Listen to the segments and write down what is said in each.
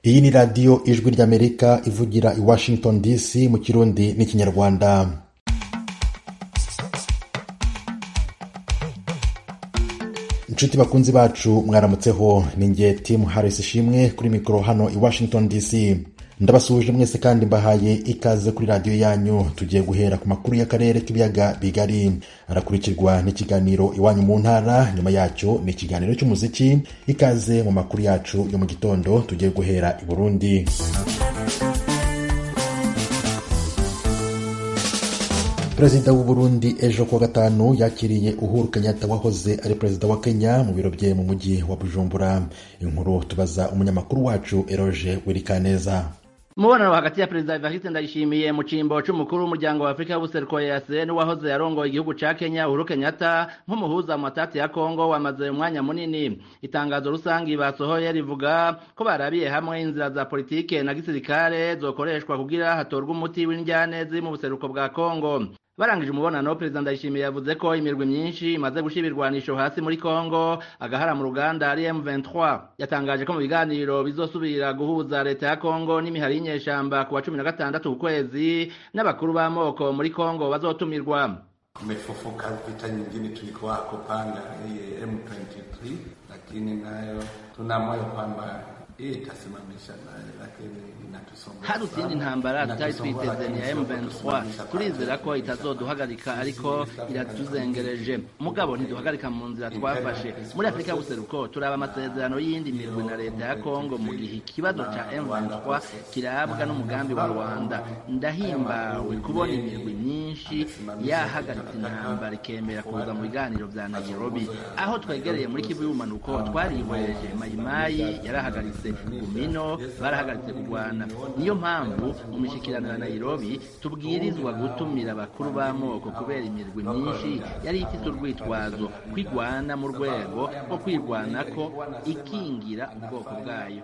Iyi ni Radiyo Ijwi ry'Amerika ivugira i Washington DC mu Kirundi n'Ikinyarwanda. inshuti bakunzi bacu mwaramutseho ni nge timu harisi ishimwe kuri mikoro hano i washington dc ndabasuhuje mwese kandi mbahaye ikaze kuri radiyo yanyu tugiye guhera ku makuru y'akarere k'ibiyaga bigari arakurikirwa n'ikiganiro iwanyu mu ntara nyuma yacyo ni ikiganiro cy'umuziki ikaze mu makuru yacu yo mu gitondo tugiye guhera i burundi perezida w'u Burundi ejo kuwa gatanu yakiriye uhuru kenyatta wahoze ari perezida wa kenya mu biro bye mu mujyi wa bujumbura inkuru tubaza umunyamakuru wacu eroge wirikaneza umubonano hagati ya perezida evariste ndayishimiye mu cyimbo cy'umukuru w'umuryango wa afurika w'ubuseruko yase n'uwahoze yarongoye igihugu cya kenya uhuru kenyatta nk'umuhuza mu matati ya kongo wamaze umwanya munini itangazo rusange basohoye rivuga ko barabiye hamwe inzira za politike na gisirikare zokoreshwa kugira hatorwe umuti w'indyane ziri mu buseruko bwa kongo barangije umubonano perezida ndayishimiye yavuze ko imirwi myinshi imaze gushyira ibirwanisho hasi muri congo agahara mu ruganda ari m23 yatangaje ko mu biganiro bizosubira guhuza leta ya congo n'imihari y'inyeshyamba ku wa cumi na gatandatu ukwezi n'abakuru b'amoko muri congo bazotumirwa tumefufuka vita nyingine tulikuwa kupanga hii m23 lakini nayo tuna moyo kwamba hii itasimamisha nayo lakini hari izindi ntambara tutari twiteze ni ya M23 turizera ko itazoduhagarika ariko iratuzengereje mugabo ntiduhagarika mu nzira twafashe muri afurika y'ubuseruko turaba amasezerano y'indi mirwi na leta ya kongo mu gihe ikibazo cya M23 kirabwa n'umugambi wa rwanda ndahimbawe kubona imirwi myinshi yahagaritse intambara ikemera kuza mu biganiro bya nairobi aho twegereye muri kivu y'ubumanuko twarihweje mayimayi yarahagaritse gumino barahagaritse kurwana niyo mpamvu mu mishyikirano ya nairobi tubwirizwa gutumira abakuru b'amoko kubera imirwi myinshi yari ifite urwitwazo kwigwana mu rwego rwo kwirwana ko ikingira ubwoko bwayo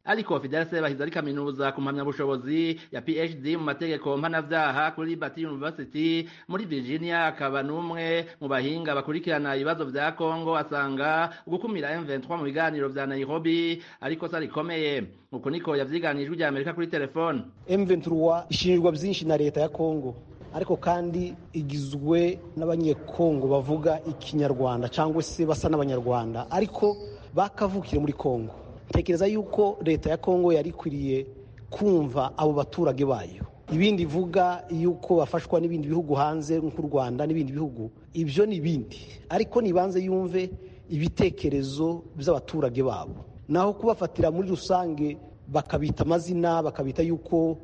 ariko Fidel Sebahizi ari kaminuza ku mpamyabushobozi ya PhD mu mategeko mpanavyaha kuri Liberty University muri Virginia akaba n'umwe mu bahinga bakurikirana ibibazo vya Congo asanga gukumira M23 mu biganiro vya Nairobi ariko sari komeye uko niko yavyiganije ijwi Amerika kuri telefone M23 ishinjwa byinshi na leta ya Congo ariko kandi igizwe n'abanyekongo bavuga ikinyarwanda cyangwa se basa n'abanyarwanda ariko bakavukire muri Congo tekereza yuko leta ya kongo yari ikwiriye kumva abo baturage bayo ibindi ivuga yuko bafashwa n'ibindi bihugu hanze nk'u rwanda n'ibindi bihugu ibyo ni ibindi ariko nibanze yumve ibitekerezo by'abaturage babo naho kubafatira muri rusange bakabita amazina bakabita yuko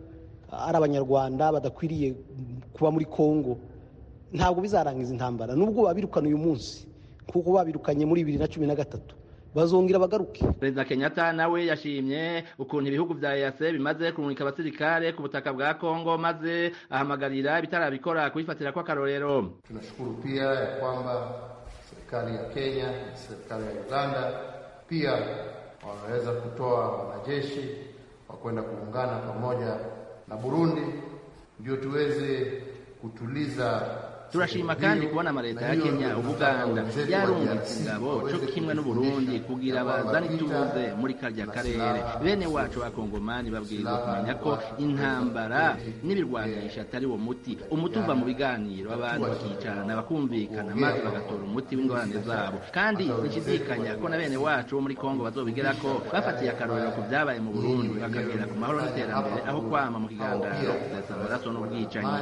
ari abanyarwanda badakwiriye kuba muri kongo ntabwo bizarangiza intambara nubwo babirukana uyu munsi kuko babirukanye muri bibiri na cumi na gatatu bazongera bagaruke perezida kenyatta nawe yashimye ukuntu ibihugu vya eac bimaze kurungika abasirikare ku butaka bwa kongo maze ahamagarira bitarabikora kubifatira kw'akarorero tunashukuru pia ya kwamba serikali ya kenya na serikali ya uganda pia wameweza kutoa wanajeshi wa kwenda kuungana pamoja na burundi ndio tuweze kutuliza turashima kandi kubona amaleta ya kenya ubuganda yarungitse ingabo co kimwe n'uburundi kugira bazane ituze muri karya karere bene wacu bakongomani babwirizwa kumenya ko intambara n'ibirwanisha atari wo muti umuti uva mu biganiro abantu bakicarana bakumvikana maze bagatora umuti w'ingorane zabo kandi nshidikanya ko na bene wacu bo muri kongo bazobigerako bafatiye akarorero ku vyabaye mu burundi bakagera ku mahoro n'iterambere aho kwama mu kiganganiro kuzesa amaraso n'ubwicanyi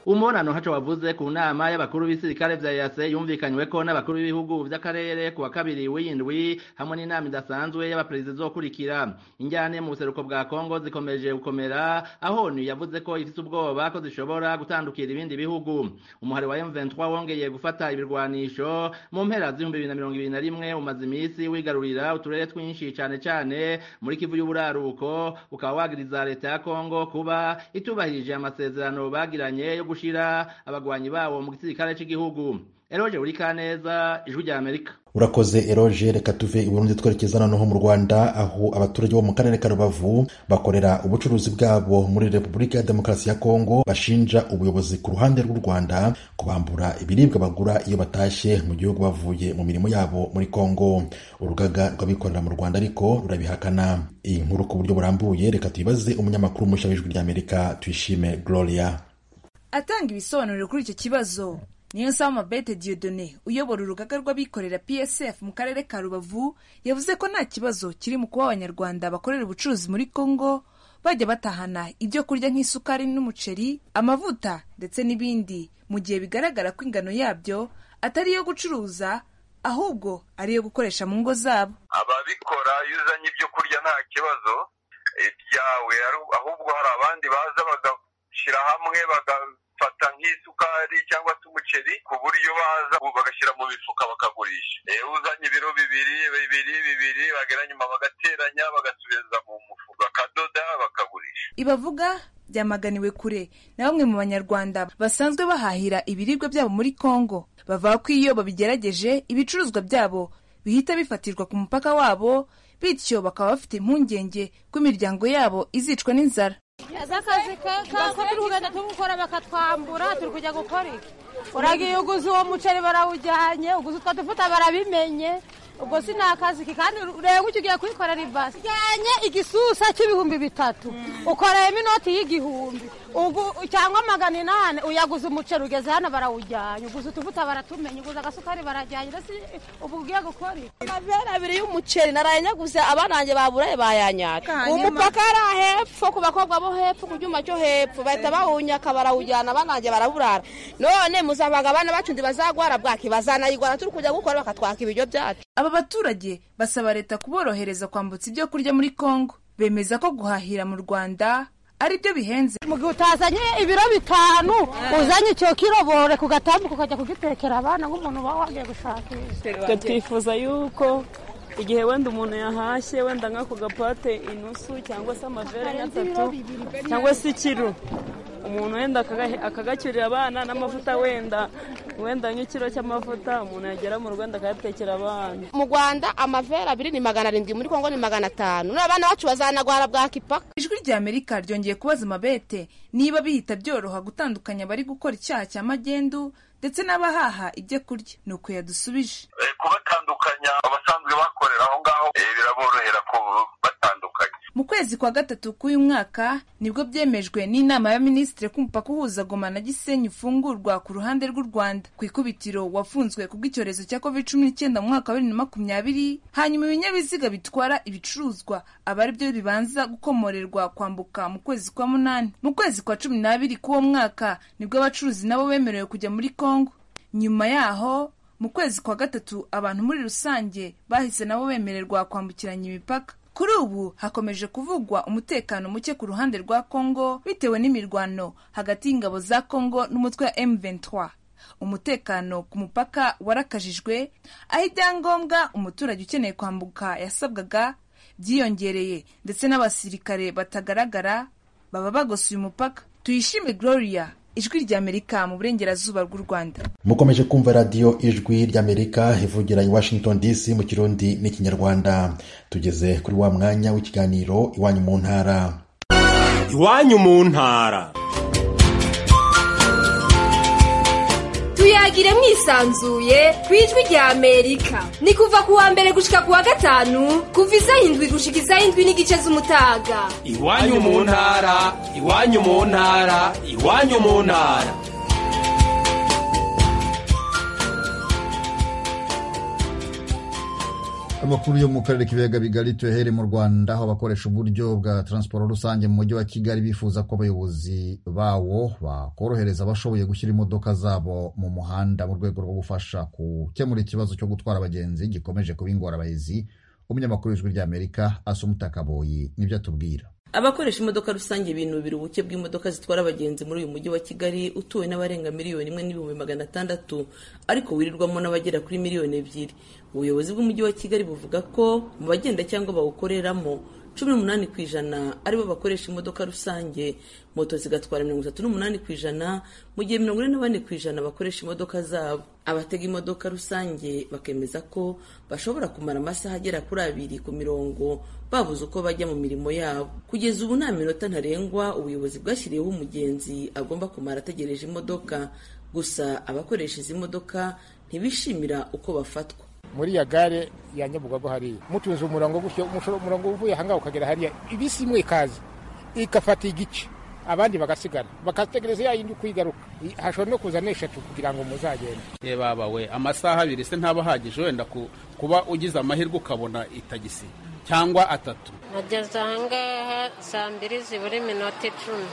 umubonano haco wavuze ku nama y'abakuru b'ibisirikare vya yase yumvikanywe ko n'abakuru b'ibihugu vy'akarere ku wa kabiri w'indwi hamwe n'inama idasanzwe y'abaperezida izokurikira injyane mu buseruko bwa kongo zikomeje gukomera aho onu yavuze ko ifise ubwoba ko zishobora gutandukira ibindi bihugu umuhari wa m23 wongeye gufata ibirwanisho mu mpera z'ibihumbi bibiri na mirongo ibiri na rimwe umaze iminsi wigarurira uturere twinshi cane cane muri kivu y'uburaruko ukaba wagiriza leta ya kongo kuba itubahirije amasezerano bagira bagiranye yo gushira abagwanyi babo mu gisirikare cy'igihugu eroje uri kaneza ijwi rya amerika urakoze eroge reka tuve i burundi twerekeza noneho mu rwanda aho abaturage bo mu karere ka rubavu bakorera ubucuruzi bwabo muri repubulika ya demokarasi ya kongo bashinja ubuyobozi ku ruhande rw'u rwanda kubambura ibiribwa bagura iyo batashye mu gihugu bavuye mu mirimo yabo muri kongo urugaga rw'abikorera mu rwanda ariko rurabihakana iyi nkuru ku buryo burambuye reka tuyibaze umunyamakuru mushya w'ijwi ry'amerika tuyishime gloria atanga ibisobanuro kuri icyo kibazo niyo nsaba mabete diodone uyobora urugaga rw'abikorera psf mu karere ka rubavu yavuze ko nta kibazo kiri mu kuba abanyarwanda bakorera ubucuruzi muri congo bajya batahana ibyo kurya nk'isukari n'umuceri amavuta ndetse n'ibindi mu gihe bigaragara ko ingano yabyo atari iyo gucuruza ahubwo ari iyo gukoresha mu ngo zabo ababikora iyo uzanye ibyo kurya nta kibazo ibyawe ahubwo hari abandi baza bagashyira hamwe baga bafata nk'isukari cyangwa se umuceri ku buryo baza bagashyira mu mifuka bakagurisha iyo uzanye ibiro bibiri bibiri bibiri nyuma bagateranya bagasubiza mu mufuka bakadoda bakagurisha ibavuga byamaganiwe kure na bamwe mu banyarwanda basanzwe bahahira ibiribwa byabo muri congo bavuga ko iyo babigerageje ibicuruzwa byabo bihita bifatirwa ku mupaka wabo bityo bakaba bafite impungenge ko imiryango yabo izicwa n'inzara z'akazi kako turi kugenda tugukora bakatwambura turi kujya gukora iki uragiye uguze uwo muceri barawujyanye uguze utwo dufuta barabimenye ubwo si ni akazi ke kandi ureba icyo ugiye kubikorera ibasi ujyanye igisusa cy'ibihumbi bitatu ukoreyemo inoti y'igihumbi cyangwa magana inani uyaguze umuceri ugeze hano barawujyanye uguze utuvuta baratumenye uguze agasukari barajyanye ndetse ubu ugiye gukora iki amabere abiri y'umuceri narayanyaguze abana banjye baburaye bayanyatse umupaka ari hepfo ku bakobwa bo hepfo ku cyuma cyo hepfo bahita bawunyaka barawujyana abana banjye baraburara none muzabaga abana bacu ndi bazagwara bwaki bazanayigwara turi kujya gukora bakatwaka ibiryo byacu aba baturage basaba leta kuborohereza kwambutsa ibyo kurya muri congo bemeza ko guhahira mu rwanda ari byo bihenze mu gihe utazanye ibiro bitanu uzanye icyo kirobore ku gatambuko ukajya kugitekera abana nk'umuntu uba wagiye gushakisha twifuza yuko igihe wenda umuntu yahashye wenda nk'ako gapate inusu cyangwa se amavere nk'atatu cyangwa se ikiro umuntu wenda akagacyurira abana n'amavuta wenda wenda nk'ikiro cy'amavuta umuntu yagera mu rwanda akayatekera abana mu rwanda amavera abiri ni magana arindwi muri kongo ni magana atanu n'abana bacu bazanagwara bwa kipaka ijwi rya amerika ryongeye kubaza amabete niba bihita byoroha gutandukanya abari gukora icyaha cya magendu ndetse n'abahaha ibyo kurya ni uko yadusubije kubatandukanya abasanzwe bakorera aho ngaho biraborohera kubatandukanya mu kwezi kwa gatatu k'uyu mwaka nibwo byemejwe n'inama ya minisitiri ko umupaka uhuza goma na gisenyi ufungurwa ku ruhande rw'u rwanda ku ikubitiro wafunzwe kubw'icyorezo cya covid cumi n'icyenda mu mwaka wa bibiri na makumyabiri hanyuma ibinyabiziga bitwara ibicuruzwa aba ari byo bibanza gukomorerwa kwambuka mu kwezi kwa munani mu kwezi kwa cumi n'abiri k'uwo mwaka nibwo abacuruzi nabo bemerewe kujya muri kongo nyuma yaho mu kwezi kwa gatatu abantu muri rusange bahise nabo bemererwa kwambukiranya imipaka kuri ubu hakomeje kuvugwa umutekano muke ku ruhande rwa kongo bitewe n'imirwano hagati y'ingabo za kongo n'umutwe wa M23 umutekano ku mupaka warakajijwe aho ibyangombwa umuturage ukeneye kwambuka yasabwaga byiyongereye ndetse n'abasirikare batagaragara baba bagosuye umupaka tuyishime gloria ijwi ry'amerika mu burengerazuba bw'u rwanda mukomeje kumva radiyo ijwi ry'amerika ivugira i washington dc mu kirundi n'ikinyarwanda tugeze kuri wa mwanya w'ikiganiro iwanyu mu ntara iwanyu mu ntara tuyagire mwisanzuye ku ijwi ry'amerika ni kuva ku wa mbere gushika ku wa gatanu kuva izaho indwi gushika izaho indwi n'igice z'umutaga iwanyu mu ntara iwanyu mu ntara iwanyu mu ntara amakuru yo mu karere k'ibiyaga bigari tuyahere mu rwanda aho abakoresha uburyo bwa taransiporo rusange mu mujyi wa kigali bifuza ko abayobozi bawo bakorohereza abashoboye gushyira imodoka zabo mu muhanda mu rwego rwo gufasha gukemura ikibazo cyo gutwara abagenzi gikomeje kuba ingorabahizi umunyamakuru w'ijwi ry'amerika asumuta kaboyi nibyo atubwira abakoresha imodoka rusange binubira ubuke bw'imodoka zitwara abagenzi muri uyu mujyi wa kigali utuwe n'abarenga miliyoni imwe n'ibihumbi magana atandatu ariko wirirwamo n'abagera kuri miliyoni ebyiri ubuyobozi bw'umujyi wa kigali buvuga ko mu bagenda cyangwa bawukoreramo cumi n'umunani ku ijana aribo bakoresha imodoka rusange moto zigatwara mirongo itatu n'umunani ku ijana mu gihe mirongo ine na bane ku ijana bakoresha imodoka zabo abatega imodoka rusange bakemeza ko bashobora kumara amasaha agera kuri abiri ku mirongo babuze uko bajya mu mirimo yabo kugeza ubu nta minota ntarengwa ubuyobozi bwashyiriyeho umugenzi agomba kumara ategereje imodoka gusa abakoresha izi modoka ntibishimira uko bafatwa muri ya gare ya nyabugogo hariya mutunze umurongo gutyo umurongo uvuye ahangaha ukagera hariya ibisi imwe ikaza igafata igice abandi bagasigara bakategereza ya yindi uko igaruka hashobora no kuza n'eshatu kugira ngo muzagende ye baba we amasaha abiri se ntaba ahagije wenda kuba ugize amahirwe ukabona itagisi cyangwa atatu nageze ahangaha saa mbiri zibura iminota icumi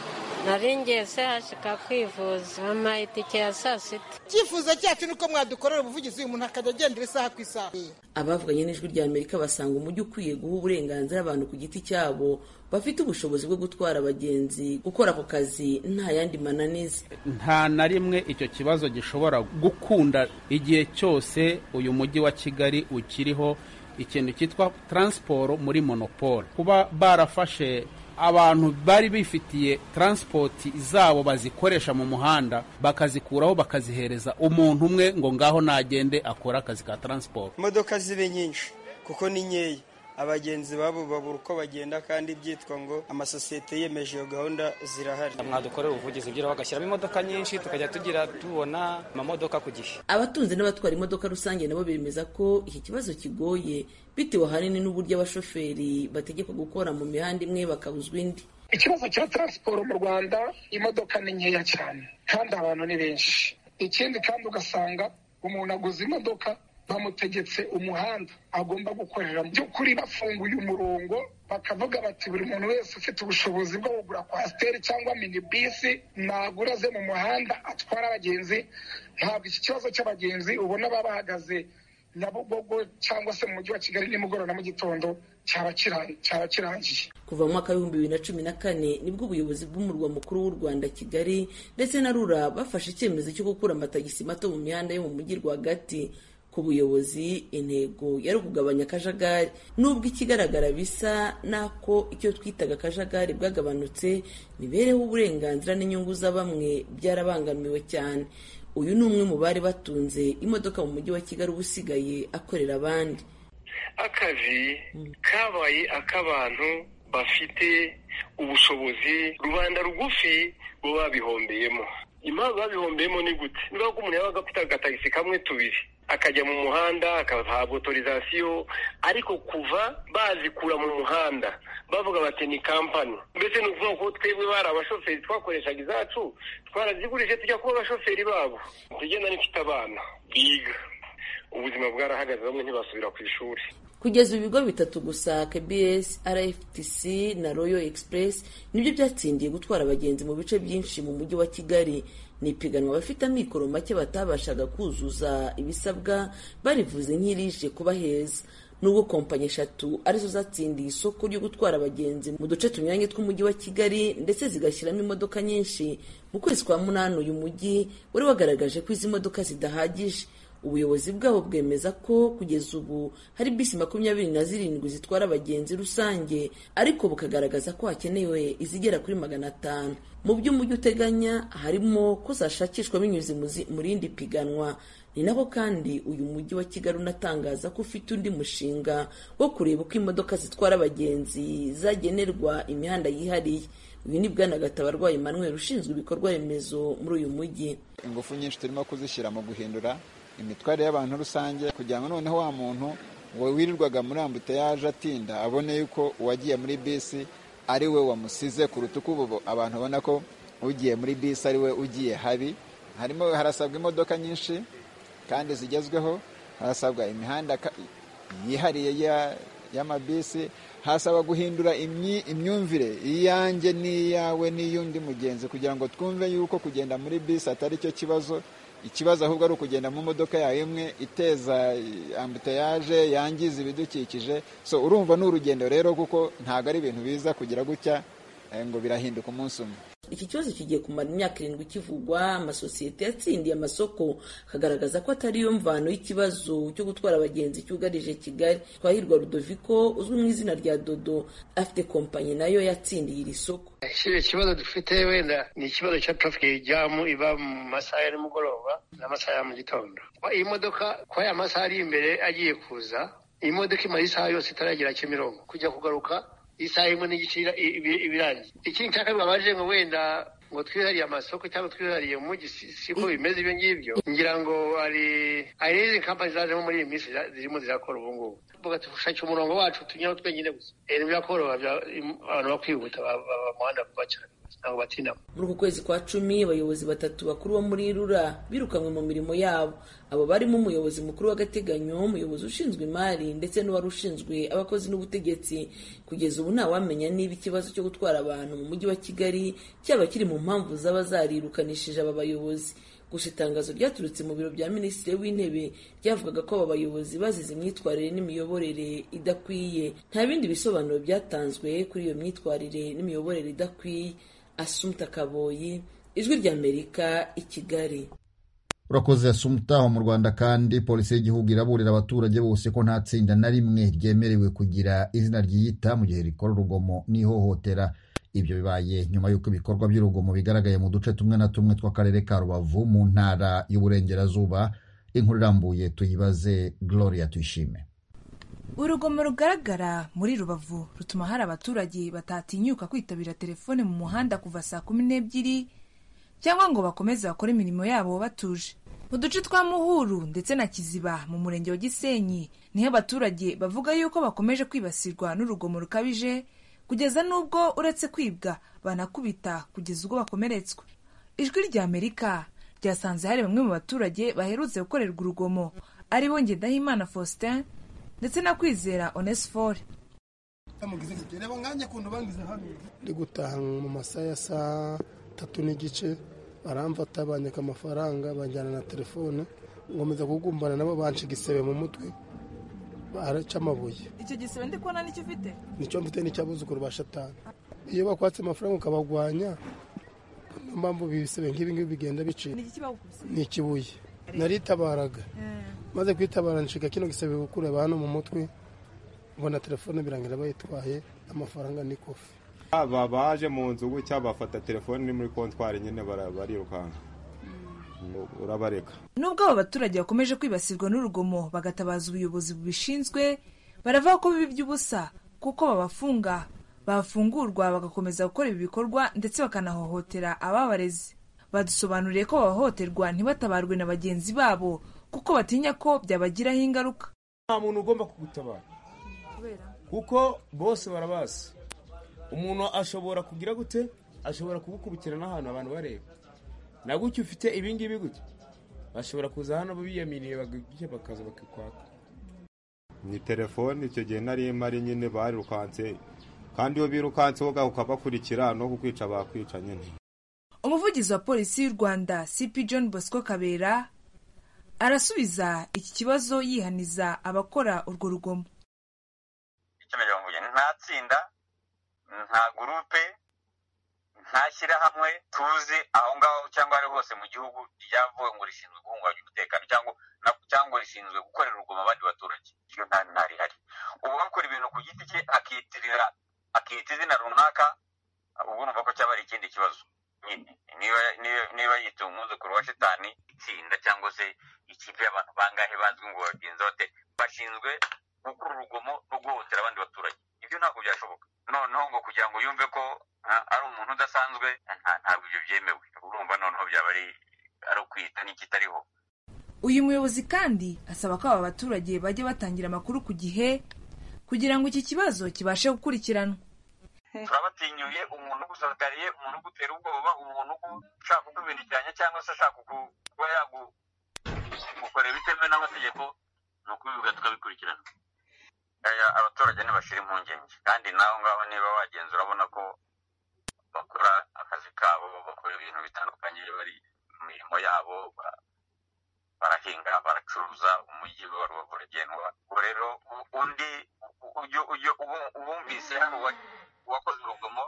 nari ngiye se hashika kwivuza ama itike ya saa sita icyifuzo cyacu ni uko mwadukorera ubuvugizi uyu muntu akajya agendera isaha ku isaha abavuganye n'ijwi rya amerika basanga umujyi ukwiye guha uburenganzira abantu ku giti cyabo bafite ubushobozi bwo gutwara abagenzi gukora ako kazi nta yandi mananiza nta na rimwe icyo kibazo gishobora gukunda igihe cyose uyu mujyi wa kigali ukiriho ikintu cyitwa taransiporo muri monopole kuba barafashe abantu bari bifitiye taransipoti zabo bazikoresha mu muhanda bakazikuraho bakazihereza umuntu umwe ngo ngaho nagende akore akazi ka taransiporo imodoka zibe nyinshi kuko ni nkeya abagenzi babo babura uko bagenda kandi byitwa ngo amasosiyete yemeje iyo gahunda zirahari mwadukorera ubuvugizi bw'iraho bagashyiramo imodoka nyinshi tukajya tugira tubona amamodoka ku gihe abatunze n'abatwara imodoka rusange nabo bemeza ko iki kibazo kigoye bitewe ahanini n'uburyo abashoferi bategekwa gukora mu mihanda imwe bakabuzwa indi ikibazo cya taransiporo mu rwanda imodoka ni nkeya cyane kandi abantu ni benshi ikindi kandi ugasanga umuntu aguze imodoka bamutegetse umuhanda agomba gukorera mu by'ukuri bafunguye umurongo bakavuga bati buri muntu wese ufite ubushobozi bwo kugura kwasiteri cyangwa minibisi nagura ze mu muhanda atwara abagenzi ntabwo iki kibazo cy'abagenzi ubona baba bahagaze nyabugogo cyangwa se mu mujyi wa kigali nimugoroba na mu gitondo cyaba kirangiye kuva mu mwaka w'ibihumbi bibiri na cumi na kane nibwo ubuyobozi bw'umurwa mukuru w'u rwanda kigali ndetse na rura bafashe icyemezo cyo gukura amatagisi mato mu mihanda yo mu mujyi rwagati ku buyobozi intego yari ukugabanya akajagari nubwo ikigaragara bisa n'ako icyo twitaga akajagari bwagabanutse mibereho uburenganzira n'inyungu za bamwe byarabangamiwe cyane uyu ni umwe mu bari batunze imodoka mu mujyi wa kigali uba usigaye akorera abandi akazi kabaye ak'abantu bafite ubushobozi rubanda rugufi bo babihombeyemo impamvu babihombeyemo ni gute niba umuntu yabaga afite agatagisi kamwe tubiri akajya mu muhanda akahabwa otorizasiyo ariko kuva bazikura mu muhanda bavuga bati ni kampani mbese ni ukuvuga ko twebwe bari abashoferi twakoreshaga izacu twarazigurije tujya kuba abashoferi babo tugenda n'ifite abana biga ubuzima bwarahagaze bamwe ntibasubira ku ishuri kugeza ibigo bitatu gusa kbs rftc na royal express nibyo byatsindiye gutwara abagenzi mu bice byinshi mu mujyi wa kigali ni ipiganwa abafite amikoro make batabashaga kuzuza ibisabwa barivuze nk'irije kuba heza nubwo kompanyi eshatu arizo zatsindiye isoko ryo gutwara abagenzi mu duce tunyuranye tw'umujyi wa kigali ndetse zigashyiramo imodoka nyinshi mu kwezi kwa munani uyu mujyi wari wagaragaje ko izi modoka zidahagije ubuyobozi bwabo bwemeza ko kugeza ubu hari bisi makumyabiri na zirindwi zitwara abagenzi rusange ariko bukagaragaza ko hakenewe izigera kuri magana atanu mu byo umujyi uteganya harimo ko zashakishwa binyuze mu rindi piganwa ni nako kandi uyu mujyi wa kigali unatangaza ko ufite undi mushinga wo kureba uko imodoka zitwara abagenzi zagenerwa imihanda yihariye uyu ni bwana gatabarwayi manuel ushinzwe ibikorwa remezo muri uyu mujyi ingufu nyinshi turimo kuzishyira mu guhindura imitware y'abantu rusange kugira ngo noneho wa muntu wirirwaga muri ambuteyaje atinda abone yuko uwagiye muri bisi ari we wamusize ku rutugu ubu abantu babona ko ugiye muri bisi ari we ugiye habi harimo harasabwa imodoka nyinshi kandi zigezweho harasabwa imihanda yihariye y'amabisi hasaba guhindura imyumvire iyanjye n'iyawe n'iy'undi mugenzi kugira ngo twumve yuko kugenda muri bisi atari cyo kibazo ikibazo ahubwo ari ukugenda mu modoka yawe imwe iteza ambuteyaje yangiza ibidukikije so urumva ni urugendo rero kuko ntabwo ari ibintu biza kugira gutya ngo birahinduka umunsi umwe iki kibazo kigiye kumara imyaka irindwi kivugwa amasosiyete yatsindiye amasoko akagaragaza ko atari yo mvano y'ikibazo cyo gutwara abagenzi cyugarije kigali twahirwa rudoviko uzwi mu izina rya dodo afite kompanyi nayo yatsindiye iri soko kiriya kibazo dufite wenda ni ikibazo cya traffic jamu iba mu masaha ya nimugoroba n'amasaha ya mu gitondo iyi modoka kwa ya masaha ari imbere agiye kuza iyi modoka imara isaha yose itaragera kimironko kujya kugaruka isaha imwe n'igice ibirangiye ikindi cya kabiri babaje ngo wenda ngo twihariye amasoko cyangwa twihariye umujyi siko bimeze ibyo ngibyo ngira ngo hari hari n'izindi kampani zajemo muri iyi minsi zirimo zirakora ubu ngubu tuvuga dushakira umurongo wacu tunyuraho twenyine gusa birakoroha abantu bakwihuta baba muhanda vuba cyane ntabwo batindamo muri uku kwezi kwa cumi abayobozi batatu bakuru bo muri rura birukanwe mu mirimo yabo abo barimo umuyobozi mukuru w'agateganyo umuyobozi ushinzwe imari ndetse n'uwari ushinzwe abakozi n'ubutegetsi kugeza ubu ntawamenya niba ikibazo cyo gutwara abantu mu mujyi wa kigali cyaba kiri mu mpamvu zaba zarirukanishije aba bayobozi gusa itangazo ryaturutse mu biro bya minisitiri w'intebe ryavugaga ko aba bayobozi bazize imyitwarire n'imiyoborere idakwiye nta bindi bisobanuro byatanzwe kuri iyo myitwarire n'imiyoborere idakwiye asumta kaboyi ijwi ry'amerika i kigali urakoze asumutaho mu rwanda kandi polisi y'igihugu iraburira abaturage bose ko nta tsinda na rimwe ryemerewe kugira izina ryiyita mu gihe rikora urugomo n'ihohotera ibyo bibaye nyuma y'uko ibikorwa by'urugomo bigaragaye mu duce tumwe na tumwe tw'akarere ka rubavu mu ntara y'uburengerazuba inkuru irambuye tuyibaze gloria tuyishime urugomo rugaragara muri rubavu rutuma hari abaturage batatinyuka kwitabira telefone mu muhanda kuva saa kumi n'ebyiri cyangwa ngo bakomeze bakore imirimo yabo batuje mu duce twa muhuru ndetse na kiziba mu murenge wa gisenyi niho abaturage bavuga yuko bakomeje kwibasirwa n'urugomo rukabije kugeza n'ubwo uretse kwibwa banakubita kugeza ubwo bakomeretswa ijwi ry'amerika ryasanze hari bamwe mu baturage baherutse gukorerwa urugomo aribo ngendahimana faustin ndetse no kwizera onesifore ndi gutaha mu masaha ya saa tatu n'igice baramfata banyaka amafaranga banjyana na telefone nkomeza kugumbana nabo banca igisebe mu mutwe baraca amabuye icyo gisebe ndi kubona nicyo ufite nicyo mfite n'icyabuzukuru ba shatani iyo bakwatse amafaranga ukabagwanya niyo mpamvu ibisebe nk'ibi ngibi bigenda bicika ni ikibuye naritabaraga maze kwitabara nshinga kino gisebe gukureba hano mu mutwe mbona telefone birangira bayitwaye amafaranga ni kofi aba baje mu nzu gutya bafata telefone iri muri kontwari nyine barirukanka urabareka nubwo aba baturage bakomeje kwibasirwa n'urugomo bagatabaza ubuyobozi bubishinzwe baravuga ko biba iby'ubusa kuko babafunga bafungurwa bagakomeza gukora ibi bikorwa ndetse bakanahohotera ababarezi badusobanuriye ko bahohoterwa ntibatabarwe na bagenzi babo kuko batinya ko byabagiraho ingaruka nta muntu ugomba kugutabara kuko bose barabazi umuntu ashobora kugira gute ashobora kugukubitira n'ahantu abantu bareba na gutya ufite ibingibi gutya bashobora kuza hano biyaminiye bakaza bakikwaka ni telefone icyo gihe nari mari nyine barirukanse kandi iyo birukanseho ukabakurikira no kukwica bakwica nyine umuvugizi wa polisi y'u rwanda cp john bosco kabera arasubiza iki kibazo yihaniza abakora urwo rugomo nta tsinda nta gurupe nta shyirahamwe tuzi aho ngaho cyangwa ari hose mu gihugu ryavuwe ngo rishinzwe guhungabanya umutekano cyangwa rishinzwe gukorera urugomo abandi baturage iyo nta rihari uwakora ibintu ku giti cye akiyitirira akiyita izina runaka ubwo numva ko cyaba ari ikindi kibazo nyine niba yita umwuzukuru wa shitani itsinda cyangwa se ikipe y'abantu bangahe bazwi ngo bagenzi bate bashinzwe gukora urugomo no guhohotera abandi baturage ibyo ntabwo byashoboka noneho ngo kugira ngo yumve ko ari umuntu udasanzwe ntabwo ibyo byemewe urumva noneho byaba ari ukwita n'ikitariho uyu muyobozi kandi asaba ko aba baturage bajya batangira amakuru ku gihe kugira ngo iki kibazo kibashe gukurikiranwa turabatinyuye umuntu ugusatariye umuntu ugutera ubwoba umuntu ushaka kukubiririkanya cyangwa se ashaka kuba yagukorera bitemewe n'amategeko ni ukubivuga tukabikurikirana abaturage ntibashira impungenge kandi naho ngaho niba wagenza urabona ko bakora akazi kabo bakora ibintu bitandukanye bari mu mirimo yabo barahinga baracuruza umujyi wa rubavu uragendwa ubwo rero undi ubumvise hano wakoze urugomo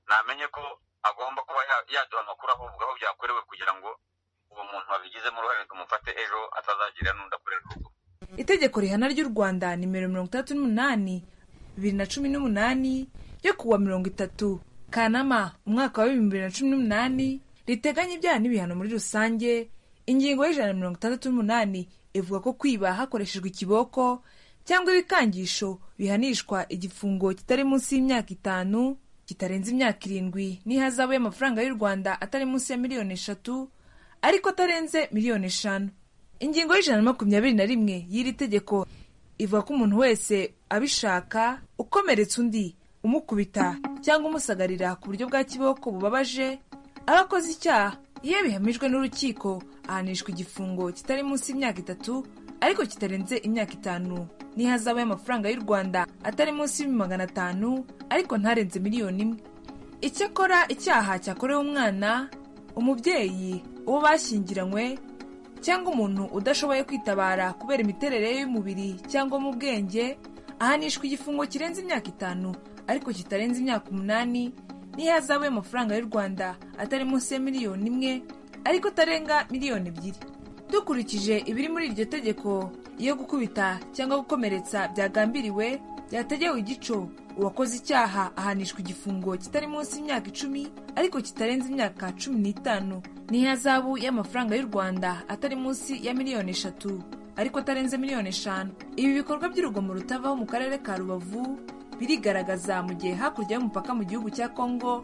namenye ko agomba kuba ya- yaduha amakuru avuga aho byakorewe kugira ngo uwo muntu wabigizemo uruhare tumufate ejo atazagira n'undi akorera urugo itegeko rihana ry'u rwanda nimero mirongo itandatu n'umunani bibiri na cumi n'umunani yo kuwa mirongo itatu kanama umwaka wa bibiri na cumi n'umunani riteganya ibyaha n'ibihano muri rusange ingingo y'ijana na mirongo itandatu n'umunani ivuga ko kwiba hakoreshejwe ikiboko cyangwa ibikangisho bihanishwa igifungo kitari munsi y'imyaka itanu kitarenze imyaka irindwi n'ihazabu y'amafaranga y'u rwanda atari munsi ya miliyoni eshatu ariko atarenze miliyoni eshanu ingingo y'ijana na makumyabiri na rimwe y'iri tegeko ivuga ko umuntu wese abishaka ukomeretsa undi umukubita cyangwa umusagarira ku buryo bwa kiboko bubabaje aba akoze icyaha iyo bihamijwe n'urukiko ahanishwa igifungo kitari munsi y'imyaka itatu ariko kitarenze imyaka itanu n'ihazabu y'amafaranga y'u rwanda atari munsi y'ibihumbi magana atanu ariko ntarenze miliyoni imwe icyakora icyaha cyakorewe umwana umubyeyi uwo bashyingiranywe cyangwa umuntu udashoboye kwitabara kubera imiterere ye y'umubiri cyangwa mu bwenge ahanishwa igifungo kirenze imyaka itanu ariko kitarenze imyaka umunani n'ihazabu y'amafaranga y'u rwanda atari munsi ya miliyoni imwe ariko atarenga miliyoni ebyiri dukurikije ibiri muri iryo tegeko iyo gukubita cyangwa gukomeretsa byagambiriwe byategewe igico uwakoze icyaha ahanishwa igifungo kitari munsi y'imyaka icumi ariko kitarenze imyaka cumi n'itanu n'ihazabu y'amafaranga y'u rwanda atari munsi ya miliyoni eshatu ariko atarenze miliyoni eshanu ibi bikorwa by'urugomo rutavaho mu karere ka rubavu birigaragaza mu gihe hakurya y'umupaka mu gihugu cya kongo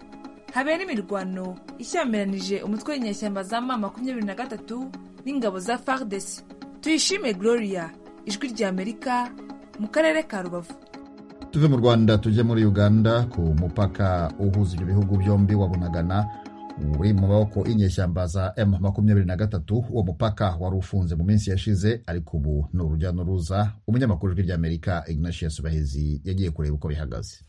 habera imirwano ishyamiranyije umutwe w'inyeshyamba za ma makumyabiri na gatatu n'ingabo za fardc tuyishime gloria ijwi ry'amerika mu karere ka rubavu tuve mu rwanda tujye muri uganda ku mupaka uhuza ibyo bihugu byombi wa bunagana uri mu maboko y'inyeshyamba za m makumyabiri na gatatu uwo mupaka wari ufunze mu minsi yashize ariko ubu ni urujya n'uruza umunyamakuru w'ijwi ry'amerika ignatius bahezi yagiye kureba uko bihagaze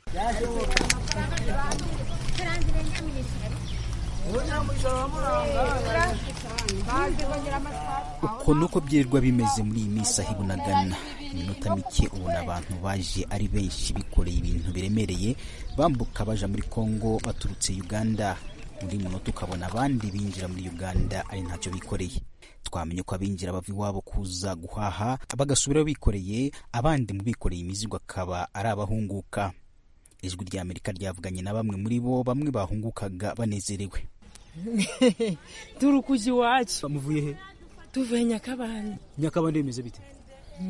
uko nuko byirirwa bimeze muri iyi minsi aho ibunagana iminota mike ubona abantu baje ari benshi bikoreye ibintu biremereye bambuka baja muri kongo baturutse uganda muri munota ukabona abandi binjira muri uganda ari ntacyo bikoreye twamenye ko abinjira bava iwabo kuza guhaha bagasubirayo bikoreye abandi mu bikoreye imizigo akaba ari abahunguka ijwi rya amerika ryavuganye na bamwe muri bo bamwe bahungukaga banezerewe turukuja iwacu bamuvuye he tuvuye nyakabande nyakabande bimeze bite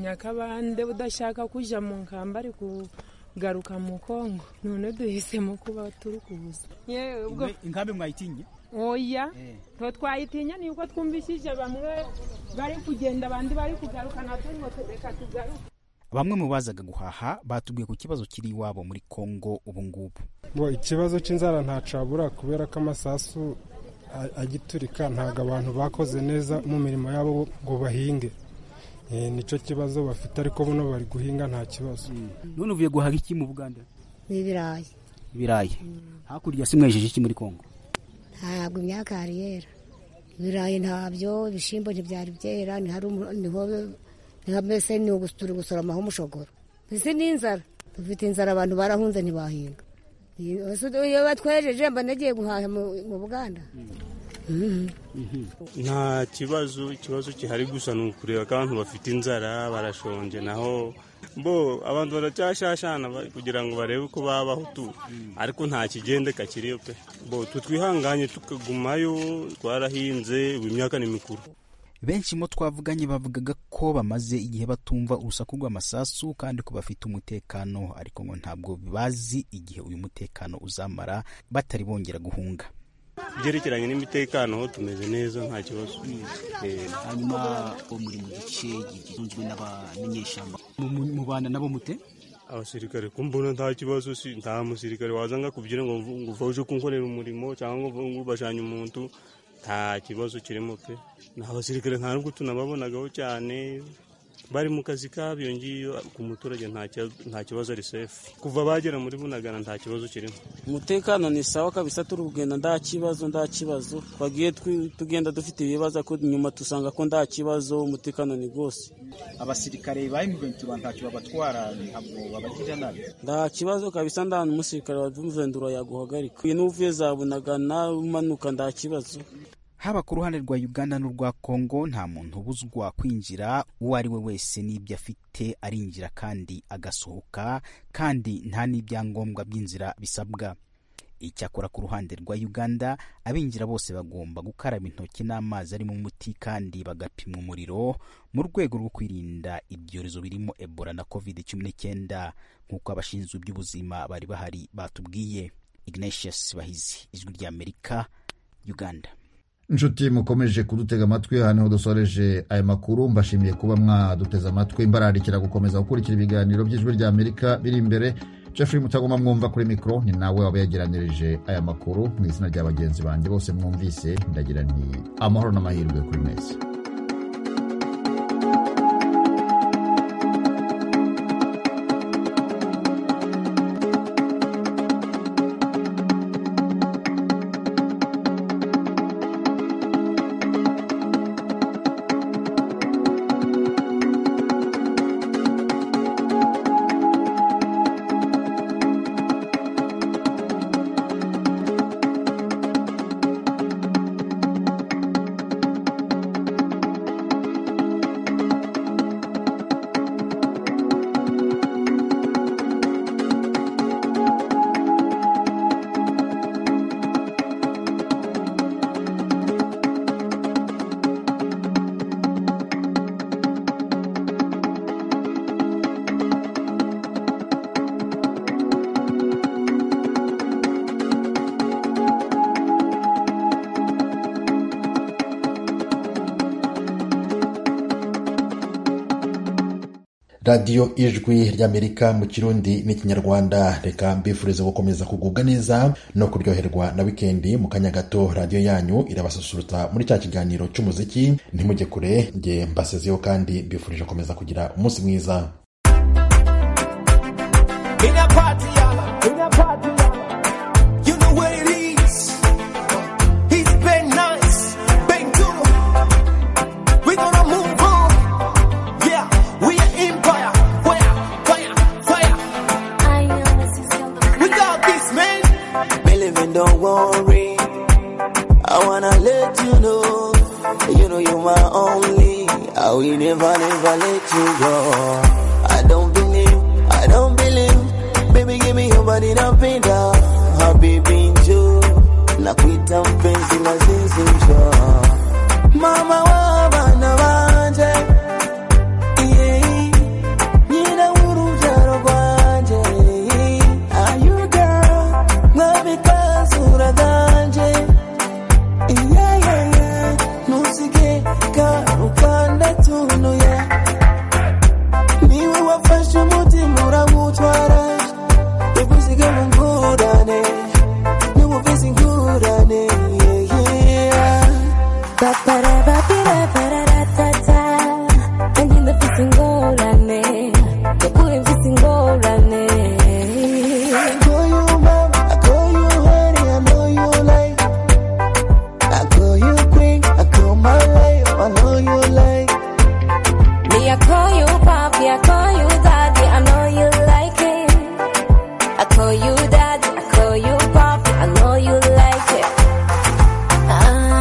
nyakabande udashaka kuja mu nkamba ari kugaruka mu kongo none duhisemo kuba turukuza Yewe, ubwo inkambi mwayitinye oya twe twayitinya ni uko twumvishije bamwe bari kugenda abandi bari kugaruka natwe ngo reka tugaruke bamwe mu bazaga guhaha batubwiye ku kibazo kiri iwabo muri kongo ubu ngubu Bo, ikibazo cy'inzara ntacabura kubera ko amasasu a- agiturika ntabwo abantu bakoze neza mu mirimo yabo ngo bahinge Eh, nicyo kibazo bafite ariko buno bari guhinga nta kibazo none uvuye guhaha iki mu buganda n'ibirayi ibirayi hakurya si mwejeje iki muri kongo ntabwo imyaka yari yera ibirayi ntabyo ibishyimbo ntibyari byera ntihari umu- niho niho mbese ni ugus- turi gusoromaho umushogoro mbese n'inzara dufite inzara abantu barahunze ntibahinga Iyo- iyo batwejeje mba nagiye guhaha mu mu buganda nta kibazo ikibazo gihari gusa ni ukureba ko abantu bafite inzara barashonje naho bo abantu baracyashashana ba- kugira ngo barebe uko babaho tu ariko nta kigendeka kiriyo pe bo twe twihanganye tukagumayo twarahinze ubu imyaka ni mikuru benshi mu twavuganye bavugaga ko bamaze igihe batumva urusaku rw'amasasu kandi ko bafite umutekano ariko ngo ntabwo bazi igihe uyu mutekano uzamara batari bongera guhunga byerekeranye n'imitekano ho tumeze neza nta kibazo Eh, hanyuma uwo muri mu gice gitunzwe n'abamenyeshyamba mubana nabo mute abasirikare ko mbona nta kibazo si nta musirikare wazanga kubyina ngo ngo uva uje kunkorera umurimo cyangwa ngo ngo ubashanye umuntu nta kibazo kirimo pe ni abasirikare nta nubwo tunababonaga ho cyane bari mu kazi kabo iyo ngiyo ku muturage nta kibazo- nta kibazo ari sefu kuva bagera muri bunagana nta kibazo kirimo umutekano ni sawa kabisa turi kugenda nta kibazo nta kibazo twagiye twi- tugenda dufite ibibazo ariko nyuma dusanga ko nta kibazo umutekano ni rwose abasirikare ba emuventi ntacyo babatwara ntabwo babagira nabi nta kibazo kabisa nta n'umusirikare wa muvendura yaguhagarika uyu n'uvuye za bunagana umanuka nta kibazo haba ku ruhande rwa uganda n'urwa kongo nta muntu ubuzwa kwinjira uwo ari we wese n'ibyo afite arinjira kandi agasohoka kandi nta n'ibyangombwa by'inzira bisabwa icyakora ku ruhande rwa uganda abinjira bose bagomba gukaraba intoki n'amazi arimo umuti kandi bagapima umuriro mu rwego rwo kwirinda ibyorezo birimo ebola na covid cumi n'icyenda nk'uko abashinzwe iby'ubuzima bari bahari batubwiye ignatius bahizi ijwi ry'amerika uganda inshuti mukomeje kudutega amatwi aha niho dusoreje aya makuru mbashimiye kuba mwaduteze amatwi mbararikira gukomeza gukurikira ibiganiro by'ijwi rya amerika biri imbere jeffrey mutagoma mwumva kuri mikoro ni nawe waba yageranyirije aya makuru mu izina rya bagenzi banjye bose mwumvise ndagira ni amahoro n'amahirwe kuri mwese radiyo ijwi ry'amerika mu kirundi n'ikinyarwanda reka mbifurize gukomeza kugubwa neza no kuryoherwa na wikendi mu kanya gato radiyo yanyu irabasusurutsa muri cya kiganiro cy'umuziki ntimujye kure nge mbasezeho kandi mbifurije gukomeza kugira umunsi mwiza In a party, y'all. In a party, y'all. You know what it is. It's been nice, been good. We gonna move on. Yeah, we are empire. Fire, fire, fire. We got this, man. Believe and don't worry. I wanna let you know, you know you're my only. I will never, never let you go. I don't believe, I don't believe. Baby, give me your body, napenda. Habibi njoo, nakuita mpenzi lazizi njoo. Mama wa bana wanje, yeah, nina urujaro rwanje, are you girl, mwambika sura zanje, yeah, yeah, yeah. ntusige karukanda tunuye niwe wafashe umutima urawutwara yagusiga mu ngurane n'ubuvizi ngurane yeah, yeah. I call you mom, I call you honey, I know you like. I call you queen, I call my life, I know you like. Me, I call you papi, I call you daddy, I know you like it. I call you daddy, I call you papi, I know you like it. Ah,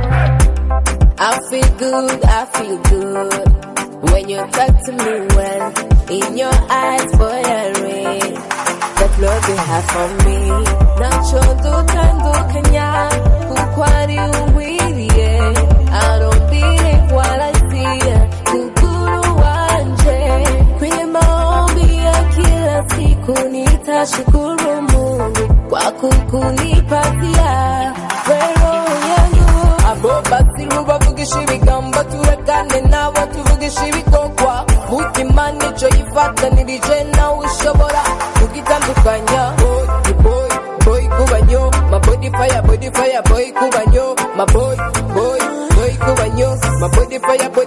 I feel good, I feel good when you talk to me well. In your eyes, boy, I read that love you have for me. Nacho dutandukanya kuko ari uwiriye arumbire waraziye kuguru wanje kwenye maombi ya kila siku nitashukuru Mungu kwa kukunipatia wero yangu I bo basiru bavugisha ibigambo turekane nabo tuvugisha ibikorwa mutima nicyo yifatanirije nawe ushobora kugitandukanya boy boy boy kubanyo ma body fire body fire boy kubanyo ma boy boy boy kubanyo ma body fire boy